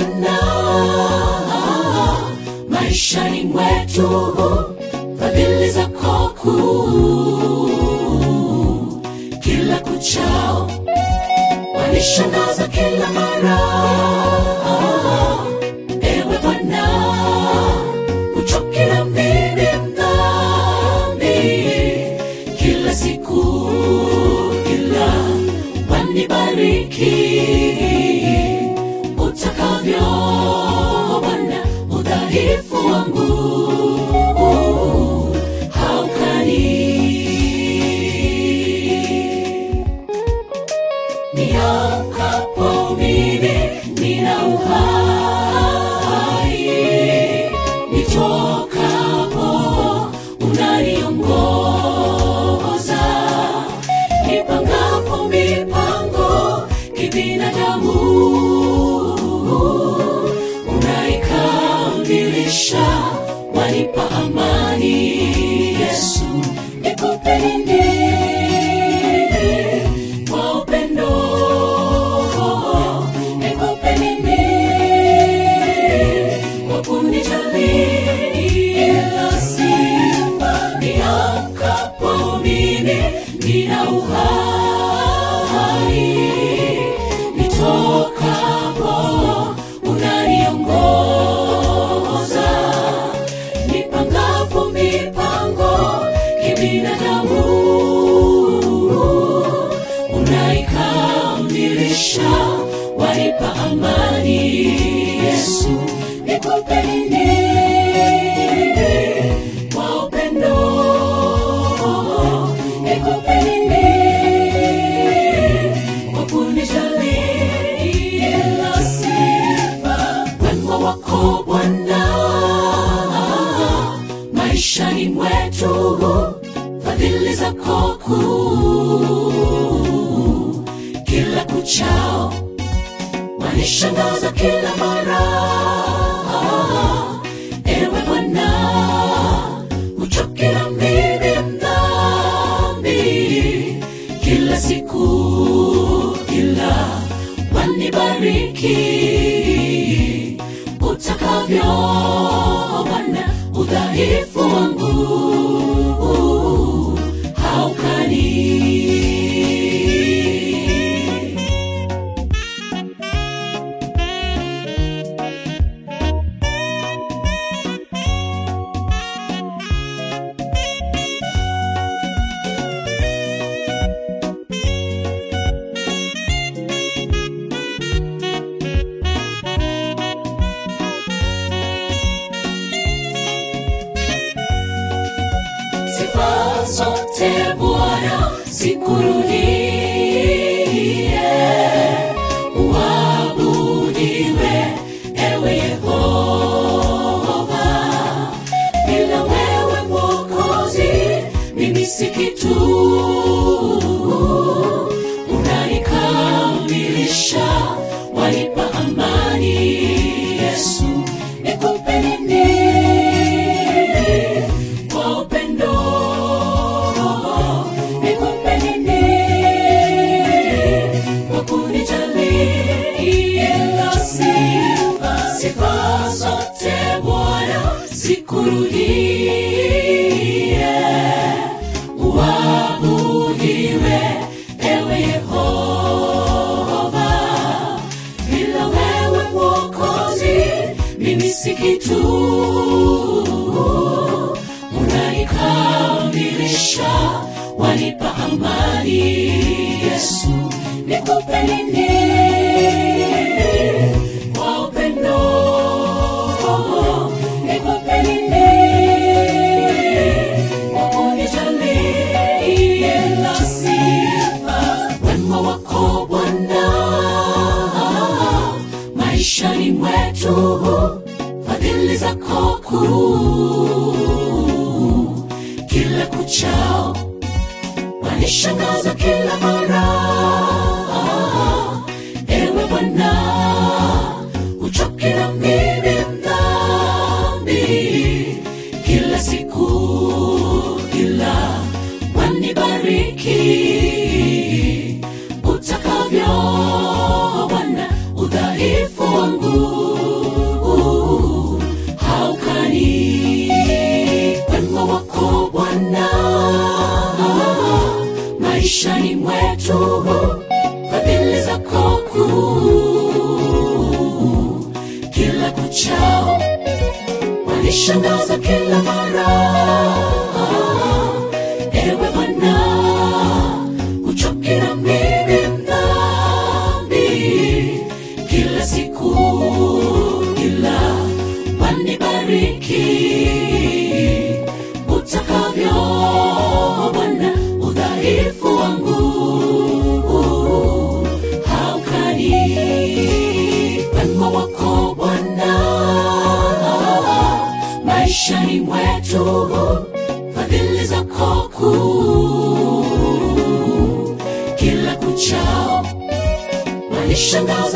Bwana maishani mwetu, fadhili zako kuu kila kuchao wanishangaza kila mara. Ewe Bwana, uchoki na mimi mdhambi, kila siku ila wanibariki utakavyo Bwana, udhaifu wangu haukani niamkapo mimi nina uhai, nitokapo unaniongoza, nipangapo mipango kibinadamu unaikamilisha, wanipa amani. Yesu, nikupe nini kwa upendo nikupe nini kwa kunijali ila sifa niamkapo mimi nina uhai nitokapo unaniongoza nipangapo mipango kibinadamu unaikamilisha wanipa amani yesu nikupe nini kwa upendo nikupe nini kwa kunijali ila sifa wema wako bwana maishani mwetu fadhili zako kuu kila kuchao wanishangaza kila mara ewe bwana uchoki na mimi mdhambi kila siku ila wanibariki utakavyo bwana udhaifu wangu haukani sifa zote Bwana zikurudie, uabudiwe ewe Yehova. Bila wewe Mwokozi, mimi si kitu, unanikamilisha, wanipa amani. Yesu, nikupe nini kwa upendo nikupe nini kwa kunijali ila sifa sifa zote bwana zikurudie uabudiwe ewe yehova bila wewe mwokozi mimi si kitu unanikamilisha wanipa amani yesu nikupe nini kwa upendo nikupe nini kwa kunijali ila sifa wema wako bwana maishani mwetu fadhili zako kuu kila kuchao wanishangaza kila mara ewe bwana uchoki na mimi mdhambi kila siku ila wanibariki utakavyo bwana udhaifu wangu udhaifu wangu haukani wema wako Bwana maishani mwetu, fadhili zako kuu kila kuchao wanishangaza